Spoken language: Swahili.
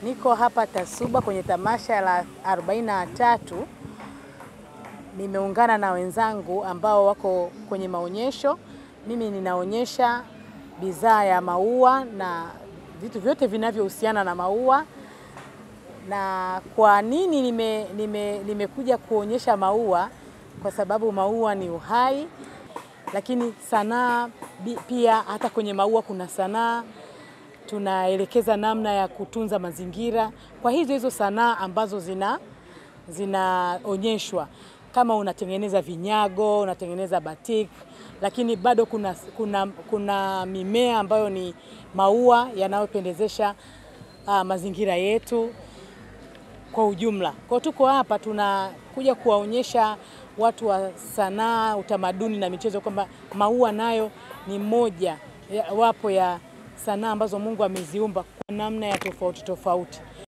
Niko hapa Tasuba kwenye tamasha la 43. Nimeungana na wenzangu ambao wako kwenye maonyesho. Mimi ninaonyesha bidhaa ya maua na vitu vyote vinavyohusiana na maua. Na kwa nini nime, nime, nimekuja kuonyesha maua? Kwa sababu maua ni uhai, lakini sanaa pia, hata kwenye maua kuna sanaa tunaelekeza namna ya kutunza mazingira kwa hizo hizo sanaa ambazo zina zinaonyeshwa. Kama unatengeneza vinyago, unatengeneza batik, lakini bado kuna, kuna, kuna mimea ambayo ni maua yanayopendezesha uh, mazingira yetu kwa ujumla. Kwa tuko hapa tunakuja kuwaonyesha watu wa sanaa, utamaduni na michezo kwamba maua nayo ni moja ya, wapo ya sanaa ambazo Mungu ameziumba kwa namna ya tofauti tofauti.